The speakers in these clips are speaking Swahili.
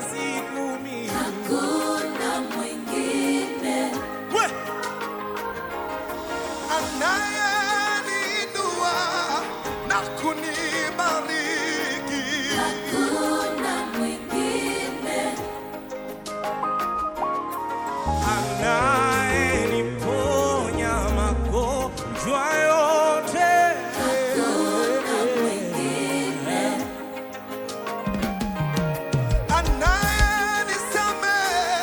siku mimi. hakuna mwingine We! Anayeniinua na kunibariki. hakuna mwingine Anayeniponya magonjwa yote. hakuna mwingine Anayenisamehe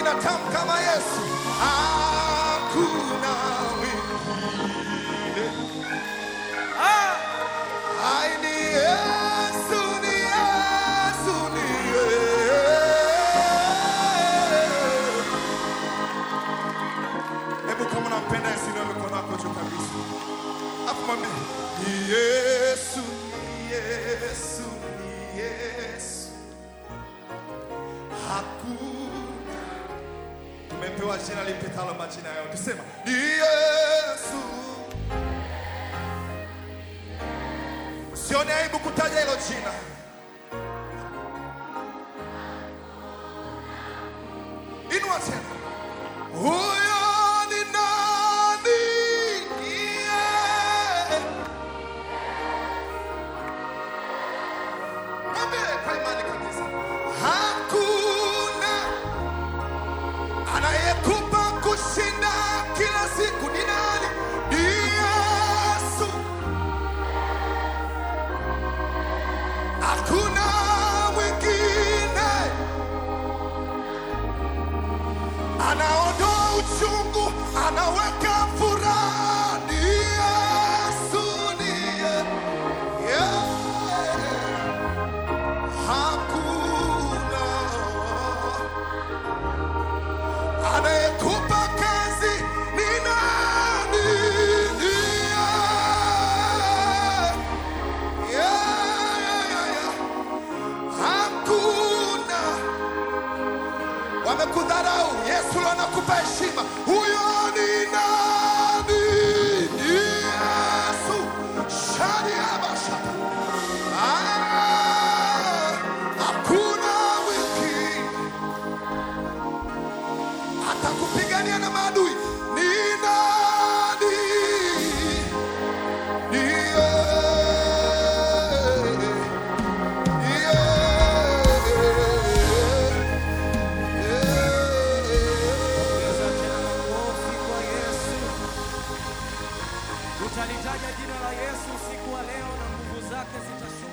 tamu kama Yesu, hakuna mwingine. Ai, ni Yesu, ni Yesu, ni Yesu. Hebu kama unampenda Yesu, inua mikono yako juu kabisa, afu mwambie ni Yesu, ni Yesu, ni Yesu, hakuna tumepewa jina lipitalo majina yote. Sema ni Yesu. Sione aibu kutaja hilo jina. Inua tena. Huyo ni nani? Yeah. Mwambie kwa imani kabisa. Hakuna anayekupa kushinda kila siku ni nani? Ni Yesu. Hakuna mwingine anaondoa uchungu, anaweka furaha. Ni Yesu, ni Ye- yeah. Hakuna anayekupa kazi ni nani? Ni Ye- yeah, yeah, yeah, yeah. Hakuna wamekudharau, Yesu leo anakupa heshima. Huyo ni nani? Ni Yesu. Shadiabasha. Ah, hakuna mwingine atakupigania na maadui. Ni nani? Ni yeye. Ongeza tena makofi kwa Yesu. Tutalitaja jina la Yesu usiku wa leo na nguvu zake zitashuka.